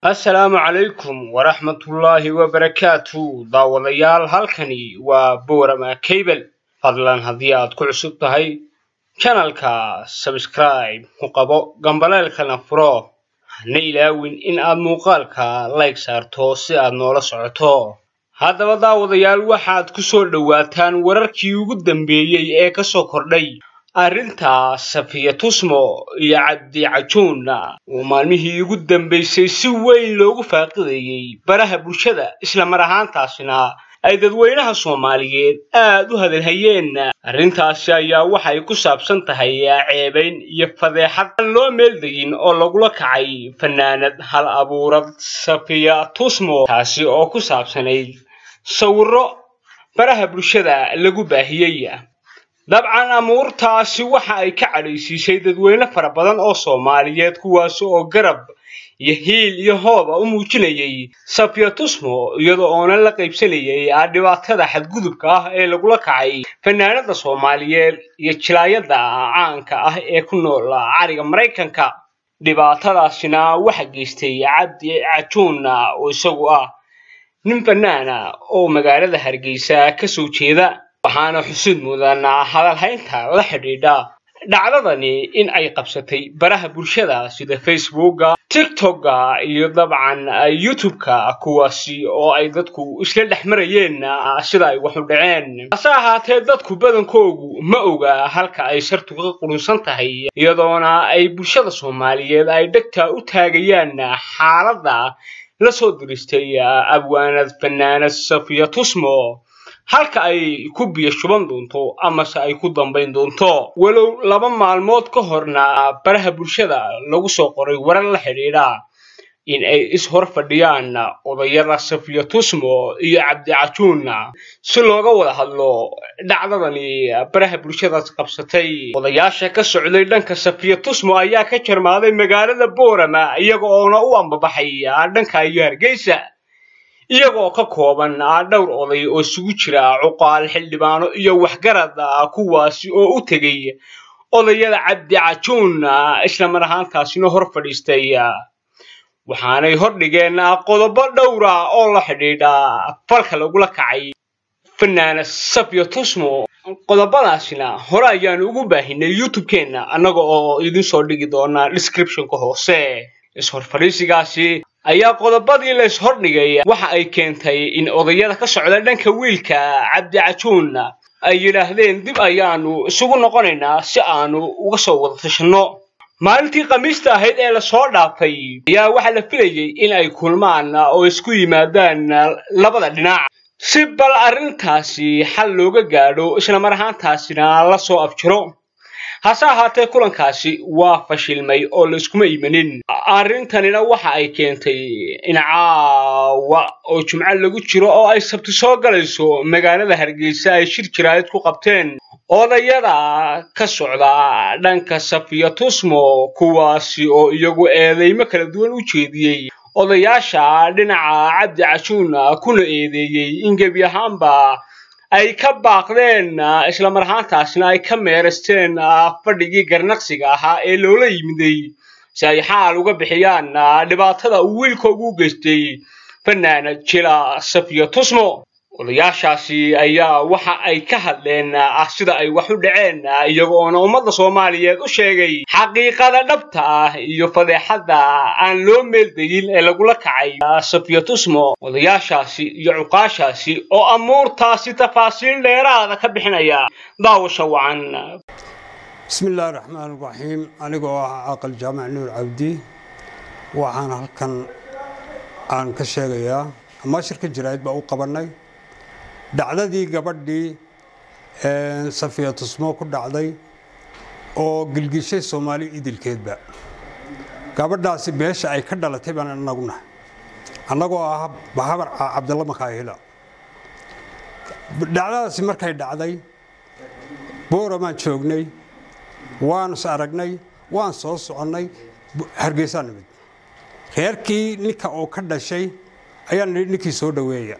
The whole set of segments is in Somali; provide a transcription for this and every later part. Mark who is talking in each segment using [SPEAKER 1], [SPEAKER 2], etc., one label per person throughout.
[SPEAKER 1] assalaamu calaykum waraxmatullaahi wabarakaatu daawadayaal halkani waa boorama cable fadlan haddii aad ku cusub tahay janalka sabscribe ku qabo gambaleelkana furo hana ilaawin in aad muuqaalka layg saarto si aad noola socoto haddaba daawadayaal waxaad ku soo dhowaataan wararkii ugu dambeeyey ee ka soo kordhay arrinta safiya tusmo iyo cabdi cajuun oo maalmihii ugu dambaysay si weyn loogu faaqidayey baraha bulshada isla mar ahaantaasina ay dadweynaha soomaaliyeed aad u hadalhayeen arrintaasi ayaa waxay ku saabsan tahay ceebayn iyo fadeexad aan loo meeldegin oo lagula kacay fanaanad hal abuurad safiya tusmo taasi oo ku saabsanayd sawirro baraha bulshada lagu baahiyey dabcan amuurtaasi waxa ay ka cadhaysiisay dadweyne fara badan oo soomaaliyeed kuwaasi oo garab iyo hiil iyo hooba u muujinayay safiya tusmo iyadoo oonan la qaybsanayay dhibaatada xadgudubka ah ee lagula kacay fanaanada soomaaliyeed iyo jilaayada caanka ah ee ku nool cariga maraykanka dhibaatadaasina waxa geystay cabdi cajuun oo isagu ah nin fanaana oo magaalada hargeysa kasoo jeeda waxaana xusid mudan hadalhaynta la xidhiidha dhacdadani in ay qabsatay baraha bulshada sida facebooka tiktoka iyo dabcan youtube-ka kuwaasi oo ay dadku isla dhex marayeen sida ay waxu dhaceen hase ahaatee dadku badankoogu ma oga halka ay sartu ka qurunsan tahay iyadoona ay bulshada soomaaliyeed ay dhegta u taagayaan xaaladda la soo diristay abwaanad fanaanad safiya tusmo halka ay ku biyo shuban doonto amase ay ku dambayn doonto walow laba maalmood ka horna baraha bulshada lagu soo qoray warar la xidhiidha in ay is-hor fadhiyaan odayada safiya tusmo iyo cabdi cajuun si looga wada hadlo dhacdadani baraha bulshadaas qabsatay odayaasha ka socday dhanka safiya tusmo ayaa ka jarmaaday magaalada boorama iyaga oona u ambabaxay dhanka iyo hargeysa iyagoo ka kooban dhowr oday oo isugu jira cuqaal xildhibaano iyo waxgarad kuwaasi oo u tegay odayada cabdi cajuun isla mar ahaantaasina hor fadhiistay waxaanay hordhigeen qodobo dhowra oo la xidhiidha falka lagula kacay fanaana safiya tusmo qodobadaasina hore ayaanu ugu baahinay youtube-keenna annaga oo idin soo dhigi doona descriptionka hoose is-horfadhiisigaasi ayaa qodobadii la is-hordhigay waxa ay keentay in odayada ka socda dhanka wiilka cabdi cajuun ay yidhaahdeen dib ayaanu isugu noqonaynaa si aanu uga soo wada tashanno maalintii khamiista ahayd ee lasoo dhaafay ayaa waxaa la filayay in ay kulmaan oo isku yimaadaan labada dhinac si bal arrintaasi xal looga gaadho isla mar ahaantaasina la soo afjiro hase ahaatee kulankaasi waa fashilmay oo layskuma imanin arrintanina waxa ay keentay in caawa oo jumco lagu jiro oo ay sabti soo galayso magaalada hargeysa ay shir jiraayad ku qabteen odayada ka socda dhanka safiya tusmo kuwaasi oo iyagu eedeymo kala duwan u jeediyey odayaasha dhinaca cabdi cajuun kuna eedeeyey in gebi ahaanba ay ka baaqdeen isla mar ahaantaasna ay ka meeraysteen fadhigii garnaqsiga ahaa ee loola yimiday si ay xaal uga bixiyaan dhibaatada uu wiilkoogu u geystay fanaana jila safiya tusmo odayaashaasi ayaa waxa ay ka hadleen sida ay wax u dhaceen iyagoona ummadda soomaaliyeed u sheegay xaqiiqada dhabta ah iyo fadeexadda aan loo meeldegin ee lagula kacay safiya tusmo odayaashaasi iyo cuqaashaasi oo amuurtaasi tafaasiil dheeraada ka bixinaya daawasha wacan
[SPEAKER 2] bismi illaahi raxmaan raxiim anigoo ah caaqal jaamac nuur cabdi waxaan halkan aan ka sheegayaa ama shirka jiraayad baa u qabannay dhacdadii gabadhii safiya tusmo ku dhacday oo gilgishay soomaali idilkeedba gabadhaasi beesha ay ka dhalatay baan anaguna annagoo ah bahabar cabdalla makaahila dhacdadaasi markay dhacday booramaan joognay waan is aragnay waan soo soconnay hargeysaa nimid reerkii ninka oo ka dhashay ayaan nidhi ninkii soo dhoweeya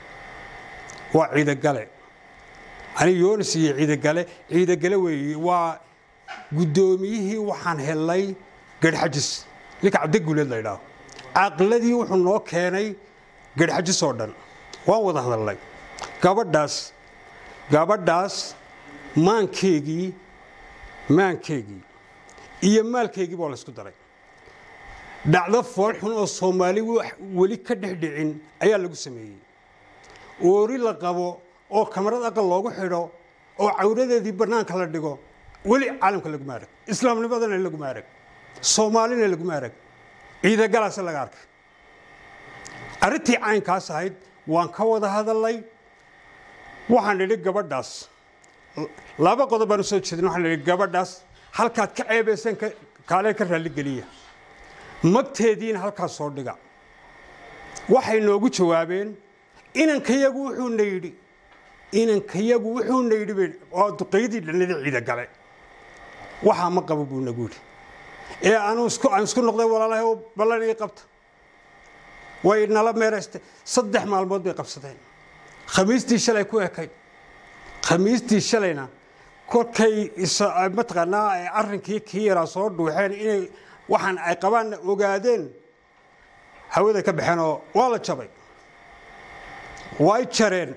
[SPEAKER 2] waa ciidagale ani yoonis iyo ciidagale ciidagale weeye waa guddoomiyihii waxaan helnay garhxajis ninka cabdiguleed la ydhaaho caqladii wuxuu noo keenay garxajis oo dhan waan wada hadalnay gabadhaas gabadhaas maankeygii maankeygii iyo maalkeygii baa laysku daray dhacdo foolxun oo soomaali weli ka dhexdhicin ayaa lagu sameeyey oori la qabo oo kamarad aqal loogu xidho oo cawradeedii bannaanka la dhigo weli caalamka laguma arag islaamnimadana laguma arag soomaalina laguma arag ciidagalaasa laga arkay arrintii caynkaas ahayd waan ka wada hadalnay waxaan idhi gabadhaas laba qodob baan u soo jeedin waxaan idhi gabadhaas halkaad ka ceebayseen kaalee ka raalligeliya magteediina halkaas soo dhiga waxay noogu jawaabeen inankayagu wuxuuna yidhi inankayagu wuxuuna yidhi oo duqaydii dhannada ciida gale waxaa ma qabo buu nagu yidhi ee anuu isku aan isku noqday walaalahay oo ballan ii qabta way nala meeraystay saddex maalmood bay qabsadeen khamiistii shalay ku ekayd khamiistii shalayna kolkay mataqaanaa arrinkii kii yaraa soo dhuuxeen inay waxaan ay qabaanna ogaadeen hawada ka baxeen oo waa la jabay way jareen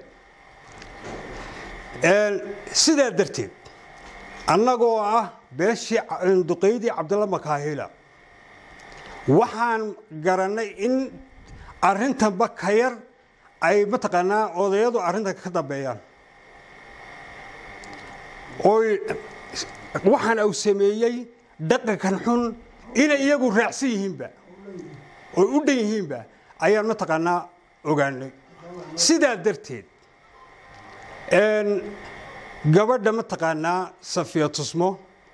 [SPEAKER 2] sidaa darteed annagoo ah beeshii duqaydii cabdalla makaahila waxaan garannay in arrintanba ka yar ay mataqaanaa odayadu arrintan ka dambeeyaan oy waxaan uu sameeyey dhaqankan xun inay iyagu raacsan yihiinba oy u dhan yihiinba ayaan mataqaanaa ogaanay sidaa darteed gabadha mataqaanaa safiya tusmo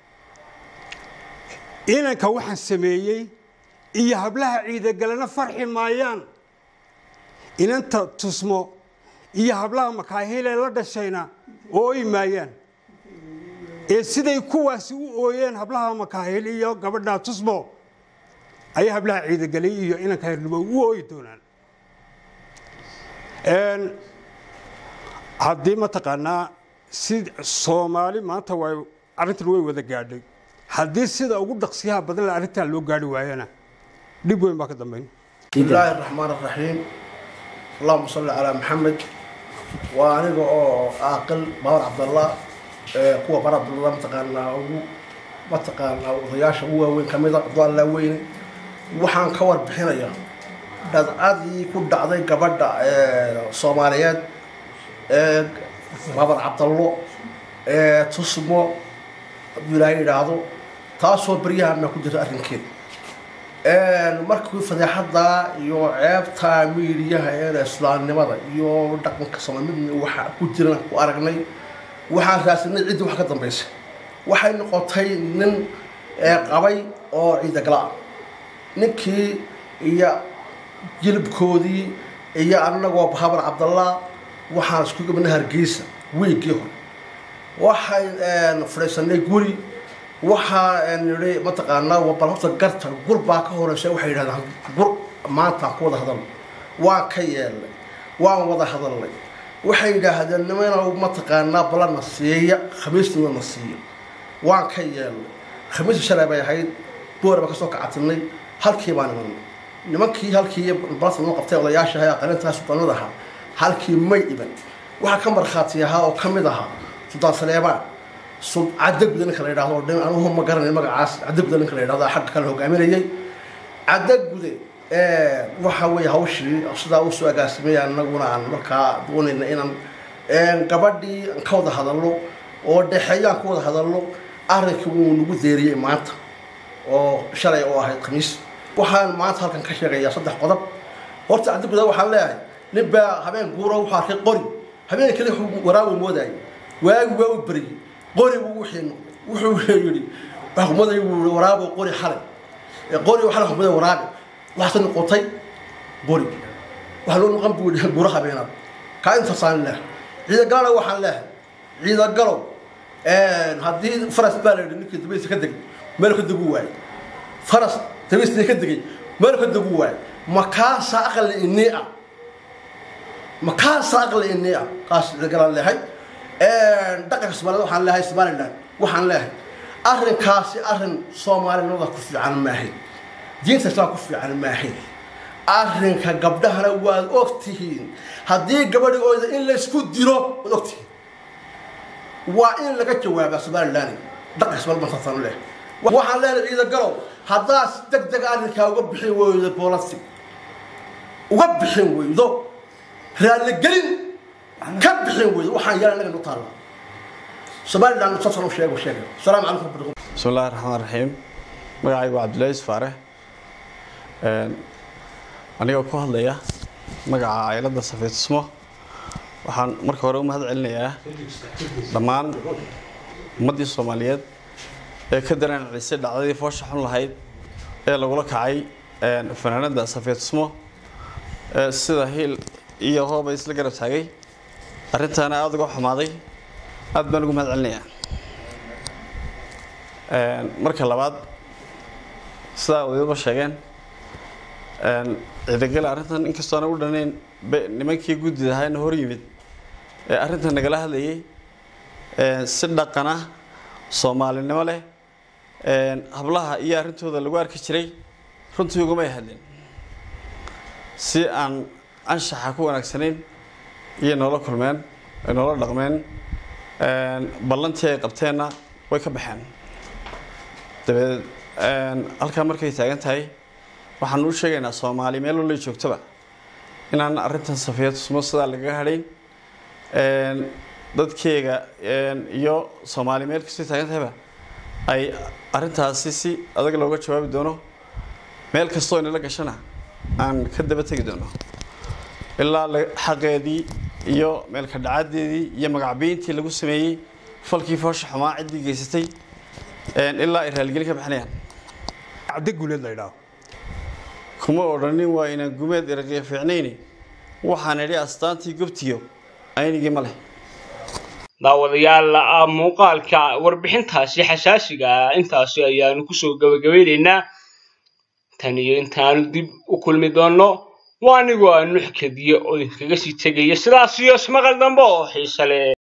[SPEAKER 2] inanka waxaan sameeyey iyo hablaha ciidagalena farxi maayaan inanta tusmo iyo hablaha makaahiilee la dhashayna ooy maayaan ee siday kuwaasi u ooyeen hablaha makaahil iyo gabadha tusmo ayay hablaha ciidagalay iyo inanka hirnimo u ooyi doonaan haddii mataqaanaa si soomaali maanta way arrintan way wada gaadhay haddii sida ugu dhaqsiyaha badan le arrintan loo gaari waayana dhib weyn baa ka dambayn
[SPEAKER 3] بسم الله الرحمن الرحيم اللهم صل على محمد وأنا أو عاقل باور عبد الله kuwa bar abdullah mataqaanaa ugu mataqaanaa odayaasha ugu waaweyn ka mida abdalla weyne waxaan ka warbixinayaa dhadcadii ku dhacday gabadha soomaaliyeed ee babar cabdallo ee tusmo hadduu ilaahay yidhaahdo taasoo baryahanna ku jirta arrinkeeda markii fadeexada iyo ceebta miidiyaha ee islaamnimada iyo dhaqanka soomaalmid waxa ku jiran ku aragnay waxaan raasinay ciddii wax ka dambaysay waxay noqotay nin qabay oo ciidagala ah ninkii iyo jilibkoodii iyo annagoo habar cabdallah waxaan isku gabnay hargeysa wiigii hore waxay fadhiisanay guri waxaa nidhi mataqaanaa bal horta garta gur baa ka horeysa waxay yidhahdaan gur maantaan ku wada hadalnay waan ka yeelnay waan wada hadalnay waxay yidhaahdeen nimana mataqaanaa balana siiya khamiisnima na siiya waan ka yeelnay khamiista shalay bay ahayd boor baan kasoo kacatinay halkii baan imanay nimankii halkii balasa noo qabtay odayaasha ahaa qalintaas suldaanada ahaa halkii may iban waxaa ka markhaati ahaa oo ka mid ahaa suldaan saleebaan cadaguda ninka la yidhahdo dhan anuhu ma garanay magacaas cadaguda ninka la yidhahdo xagga kale hogaaminayay cadagude waxa weeye hawshii sidaa usoo agaasimay anaguna aan markaa doonayna inaan gabadhii aan ka wada hadalno oo dhexeeyaan ka wada hadalno arrinkii wuu nagu deeriyey maanta oo shalay oo ahayd khamiis waxaan maanta halkan ka sheegayaa saddex qodob horta cadaguda waxaan leeyahay nin baa habeen guuro wuxuu arkay qori habeen kale waraabu moodayay waagi waa u beriyey qori buu wixii noqday wuxuu yidhi xukumaday waraabo qori xalay qori xalay xukumaday waraabe waxaase noqotay qori waxaa loo noqon buu yidhi guro habeenaad kaa intaasaan leehay ciidagalana waxaan leehay ciidagalow haddii faras baa la yidhi ninkii dabaysa ka degay meel ka degu waayey faras dabaystii ka degay meel ka degu waayey makaasa aqli inii ah makaasa aqli inii ah kaas ciidagalaan leehay dhaqanka soomaalida waxaan leehay somaliland waxaan leehay arrinkaasi arrin soomaalinimada ku fiican maahay diinta islaam ku fiican maahay arrinka gabdhahana waad og tihiin haddii gabadhigooda in laysku dilo waad og tihiin waa in laga jawaabaa somalilan dhaqis balbantasan leh waxaan leenahay ciida galow haddaad deg deg arrinkaa uga bixin weydo boolasi uga bixin weydo raalligelin ka bixin weydo waxaan yeelan naga nu taalla somalilan sasan u sheego sheega asalaamu calaykum
[SPEAKER 4] بسم الله الرحمن الرحيم magacaygu waa cabdullaahi isfaare anigoo ku hadlaya magaca cailadda safeetismo waxaan marka hore u mahad celinayaa dhammaan ummaddii soomaaliyeed ee ka dareencisay dhacdadii foosha xun lahayd ee lagula kacay fanaanada safeetismo sida hiil iyo hooba isla garab taagay arrintaana aada uga xumaaday aad baan ugu mahad celinayaa marka labaad sidaa odayaba sheegeen ciidagale arrintan inkastoo ana u dhanayn nimankii guddida ahaana hor yimid ee arrintan nagala hadlayay si dhaqana soomaalinimo leh hablaha iyo arrintooda lagu arki jiray runtii ugumay hadleen si aan anshaxa ku wanaagsanayn iyo noola kulmeen noola dhaqmeen ballantii ay qabteenna way ka baxeen dabeed halkaa markay taagan tahay waxaan u sheegaynaa soomaali meel walay joogtoba inaan arrintan safiyadusmo sidaa lagaga hadhayn dadkeega iyo soomaali meel kastay taagan tahayba ay arrintaasi si adag looga jawaabi doono meel kastoo inala gashana aan ka daba tegi doono ilaa xaqeedii iyo meelka dhacadeedii iyo magacbiintii lagu sameeyey falkii foosha xumaa ciddii geysatay ilaa ay raaligelin ka bixinayaan
[SPEAKER 2] cabdi guuleed la yidhaaho
[SPEAKER 4] kuma odhanin waa inaan gumeed eraqiya fiicnayni waxaan idhi astaantii gobtiyo aynigii ma leh
[SPEAKER 1] daawadayaal muuqaalka warbixintaasi xasaasiga ah intaasi ayaanu kusoo gabagabeynaynaa tan iyo intaanu dib u kulmi doonno waa anigoo aan nuxkadiyo oo idinkaga sii tegaya sidaas iyo ismaqal dambe oo xiise leh